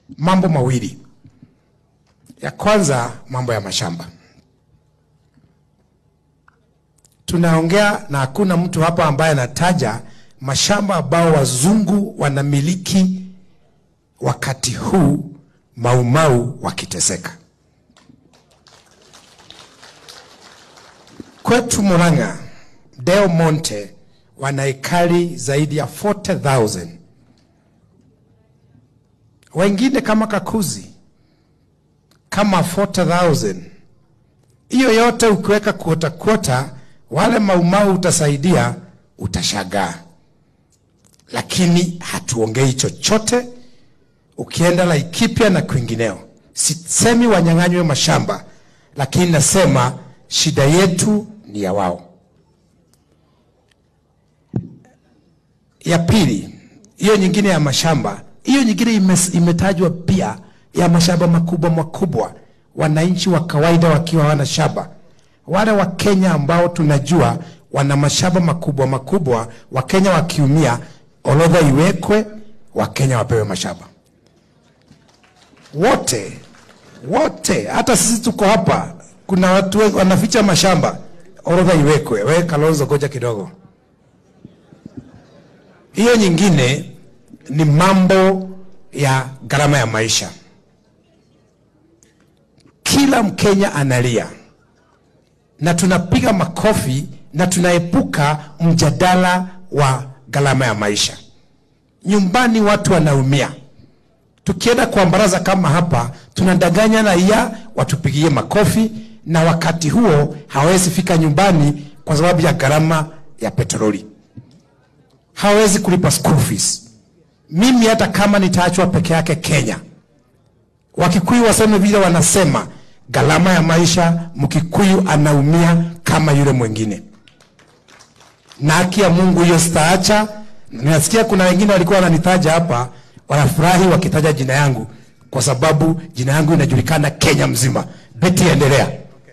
mambo mawili. Ya kwanza, mambo ya mashamba. Tunaongea na hakuna mtu hapa ambaye anataja mashamba ambao wazungu wanamiliki wakati huu Maumau wakiteseka. Kwetu Murang'a, Del Monte wana ekari zaidi ya 40,000 wengine kama Kakuzi kama 40,000 hiyo yote ukiweka kuota kuota, wale Maumau utasaidia, utashagaa, lakini hatuongei chochote. Ukienda Laikipia na kwingineo, sisemi wanyang'anywe mashamba, lakini nasema shida yetu ni ya wao. Ya pili, hiyo nyingine ya mashamba, hiyo nyingine ime- imetajwa pia ya mashamba makubwa makubwa, wananchi wa kawaida wakiwa hawana shamba. Wale wa Kenya ambao tunajua wana mashamba makubwa makubwa, Wakenya wakiumia, orodha iwekwe, Wakenya wapewe mashamba wote wote, hata sisi tuko hapa, kuna watu wengi wanaficha mashamba, orodha iwekwe. Wewe Kalonzo, goja kidogo. Hiyo nyingine ni mambo ya gharama ya maisha. Kila Mkenya analia na tunapiga makofi na tunaepuka mjadala wa gharama ya maisha. Nyumbani watu wanaumia. Tukienda kwa baraza kama hapa, tunadanganya raia watupigie makofi, na wakati huo hawezi fika nyumbani kwa sababu ya gharama ya petroli, hawezi kulipa school fees. Mimi hata kama nitaachwa peke yake Kenya, Wakikuyu waseme vile wanasema, gharama ya maisha, Mkikuyu anaumia kama yule mwingine, na haki ya Mungu hiyo sitaacha. Ninasikia kuna wengine walikuwa wananitaja hapa, wanafurahi wakitaja jina yangu kwa sababu jina yangu inajulikana Kenya mzima. Beti, endelea.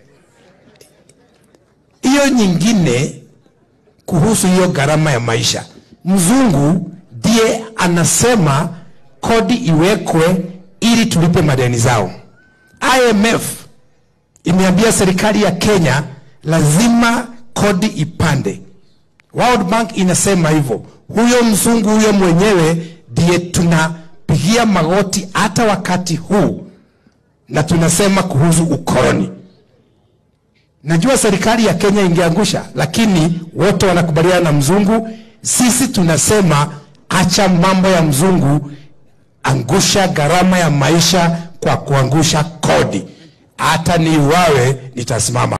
Hiyo nyingine kuhusu hiyo gharama ya maisha, mzungu ndiye anasema kodi iwekwe ili tulipe madeni zao. IMF imeambia serikali ya Kenya lazima kodi ipande. World Bank inasema hivyo. Huyo mzungu huyo mwenyewe ndiye tunapigia magoti hata wakati huu, na tunasema kuhusu ukoloni. Najua serikali ya Kenya ingeangusha, lakini wote wanakubaliana na mzungu. Sisi tunasema acha mambo ya mzungu, angusha gharama ya maisha kwa kuangusha kodi. Hata niuawe nitasimama.